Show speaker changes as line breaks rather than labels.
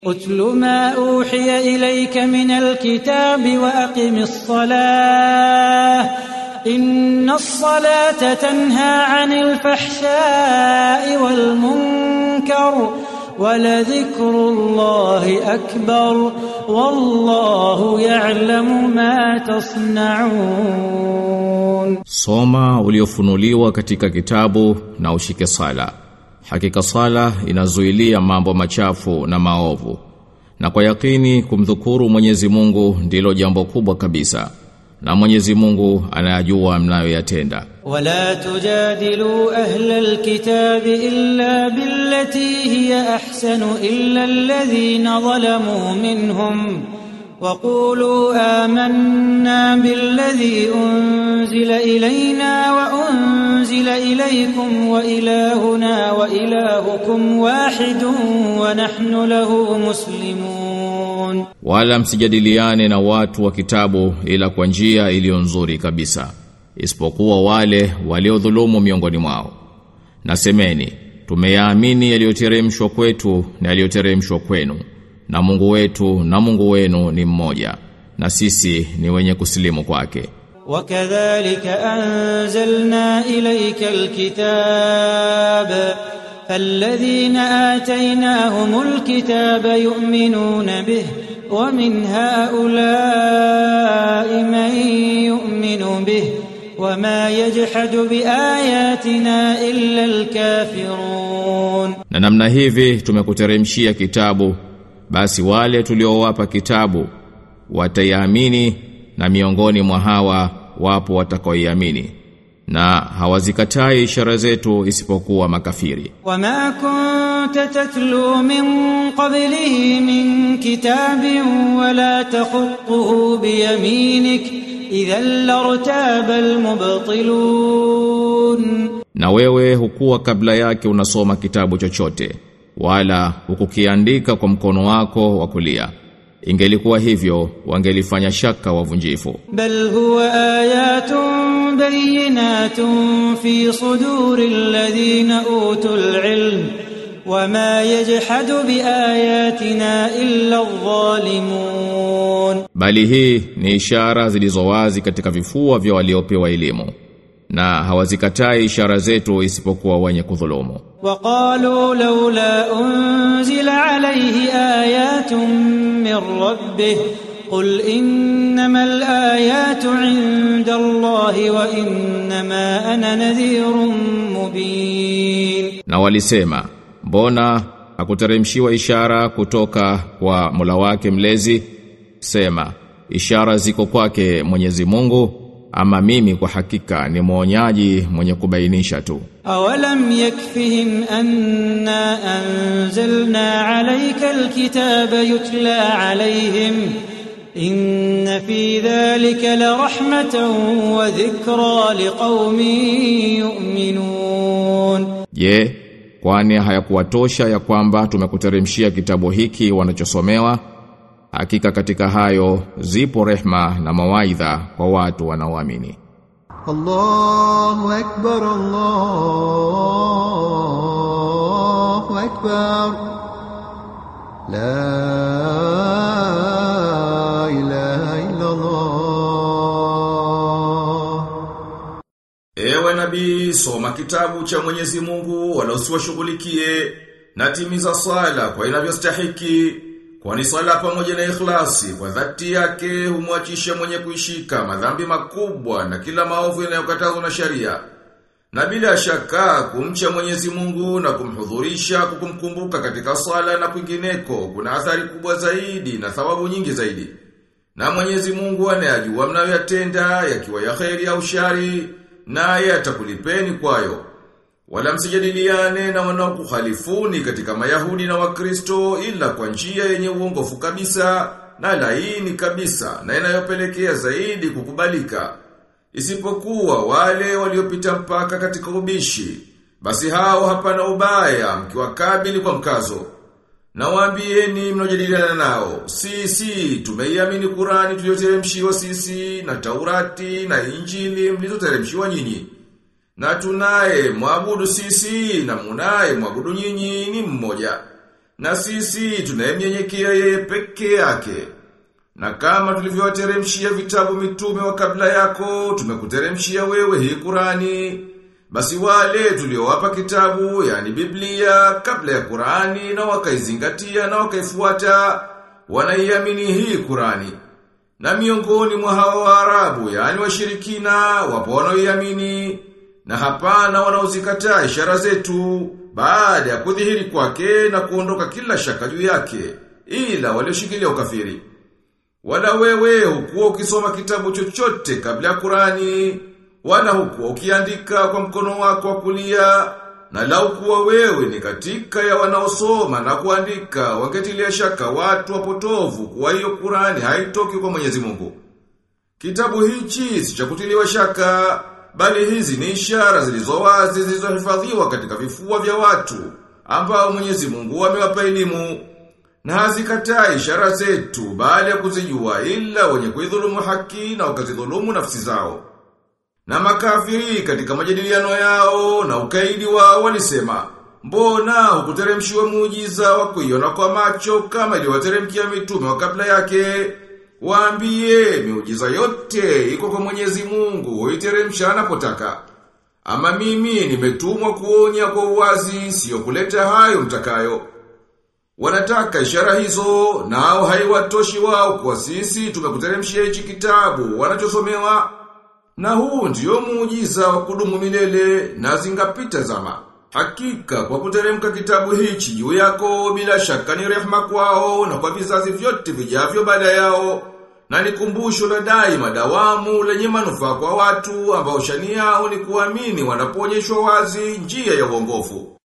اتل ما أوحي إليك من الكتاب وأقم الصلاة إن الصلاة تنهى عن الفحشاء والمنكر ولذكر الله أكبر والله يعلم ما تصنعون
Soma uliofunuliwa katika kitabu na ushike sala. Hakika sala inazuilia mambo machafu na maovu. Na kwa yakini kumdhukuru Mwenyezi Mungu ndilo jambo kubwa kabisa. Na Mwenyezi Mungu anayajua mnayoyatenda.
ولا تجادلوا أهل الكتاب إلا بالتي هي أحسن إلا الذين ظلموا منهم وقولوا آمنا بالذي أنزل إلينا وأنزل إليكم وإلهنا وإلهكم واحد ونحن له مسلمون
Wala msijadiliane na watu wa kitabu ila kwa njia iliyo nzuri kabisa. Isipokuwa wale waliodhulumu miongoni mwao. Nasemeni, tumeyaamini yaliyoteremshwa kwetu na yaliyoteremshwa kwenu. Na Mungu wetu na Mungu wenu ni mmoja. Na sisi ni wenye kusilimu kwake.
وكذلك أنزلنا إليك الكتاب فالذين آتيناهم الكتاب يؤمنون به ومن هؤلاء من يؤمن به وما يجحد بآياتنا إلا الكافرون
Na namna hivi tumekuteremshia kitabu basi wale tuliowapa kitabu wataiamini na miongoni mwa hawa wapo watakaoiamini na hawazikatai ishara zetu isipokuwa makafiri
وما كنت تتلو من قبله من كتاب ولا تخطه بيمينك إذا لارتاب المبطلون
na wewe hukuwa kabla yake unasoma kitabu chochote wala hukukiandika kwa mkono wako wa kulia ingelikuwa hivyo wangelifanya shaka wavunjifu
بل هو آيات بينات في صدور الذين أوتوا العلم وما يجحد بآياتنا إلا الظالمون
bali hii ni ishara zilizowazi katika vifua vya waliopewa elimu na hawazikatai ishara zetu isipokuwa wenye kudhulumu
وقالوا لولا أنزل عليه آيات من ربه قل إنما الآيات عند الله وإنما أنا نذير مبين
na walisema mbona hakuteremshiwa ishara kutoka kwa Mola wake mlezi sema ishara ziko kwake Mwenyezi Mungu ama mimi kwa hakika ni mwonyaji mwenye kubainisha tu
أولم يكفهم أنا أنزلنا عليك الكتاب يتلى عليهم إن في ذلك لرحمة وذكرى لقوم يؤمنون
je kwani hayakuwatosha ya kwamba tumekuteremshia kitabu hiki wanachosomewa hakika katika hayo zipo rehma na mawaidha kwa watu wanaoamini
الله أكبر الله أكبر لا إله إلا الله
Ewe nabii, soma kitabu cha Mwenyezi Mungu wala usiwashughulikie na timiza sala kwa inavyostahiki kwani sala pamoja na ikhlasi kwa dhati yake humwachisha mwenye kuishika madhambi makubwa na kila maovu yanayokatazwa na sharia. Na bila shaka kumcha Mwenyezi Mungu na kumhudhurisha kukumkumbuka katika sala na kwingineko kuna athari kubwa zaidi na thawabu nyingi zaidi. Na Mwenyezi Mungu anayajua mnayoyatenda yakiwa ya kheri au shari naye atakulipeni kwayo. Wala msijadiliane na wanaokukhalifuni katika Mayahudi na Wakristo ila kwa njia yenye uongofu kabisa na laini kabisa na inayopelekea zaidi kukubalika. Isipokuwa wale waliopita mpaka katika ubishi, basi hao hapana ubaya mkiwakabili kwa mkazo. Na waambieni mnaojadiliana nao, sisi tumeiamini Qurani tuliyoteremshiwa sisi na Taurati na Injili mlizoteremshiwa nyinyi. Na tunaye mwabudu sisi na munaye mwabudu nyinyi ni mmoja. Na sisi tunayemnyenyekea yeye peke yake. Na kama tulivyowateremshia vitabu mitume wa kabla yako, tumekuteremshia wewe hii Qurani. Basi wale tuliowapa kitabu, yani Biblia, kabla ya Qurani na wakaizingatia na wakaifuata, wanaiamini hii Qurani. Na miongoni mwa hawa Waarabu, yani washirikina, wapo wanaoiamini na hapana wanaozikataa ishara zetu baada ya kudhihiri kwake na kuondoka kila shaka juu yake, ila walioshikilia ukafiri. Wala wewe hukuwa ukisoma kitabu chochote kabla ya Qurani, wala hukuwa ukiandika kwa mkono wako wa kulia, na lau kuwa wewe ni katika ya wanaosoma na kuandika, wangetilia shaka watu wapotovu kuwa hiyo Qurani haitoki kwa Mwenyezi Mungu. Kitabu hichi si cha kutiliwa shaka, bali hizi ni ishara zilizo wazi zilizohifadhiwa katika vifua vya watu ambao Mwenyezi Mungu amewapa elimu na hazikatai ishara zetu baada ya kuzijua ila wenye kuidhulumu haki na wakazidhulumu nafsi zao. Na makafiri katika majadiliano yao na ukaidi wao walisema, mbona hukuteremshiwa muujiza wa kuiona kwa macho kama iliwateremkia mitume wa kabla yake? Waambie miujiza yote iko kwa Mwenyezi Mungu, huiteremsha anapotaka. Ama mimi nimetumwa kuonya kwa uwazi, sio kuleta hayo mtakayo. Wanataka ishara hizo, nao haiwatoshi wao kwa sisi tumekuteremshia hichi kitabu wanachosomewa. Na huu ndio muujiza wa kudumu milele na zingapita zama. Hakika kwa kuteremka kitabu hichi juu yako bila shaka ni rehema kwao na kwa vizazi vyote vijavyo baada yao. Na ni kumbusho la daima dawamu lenye manufaa kwa watu ambao shani yao ni kuamini wanapoonyeshwa wazi njia ya uongofu.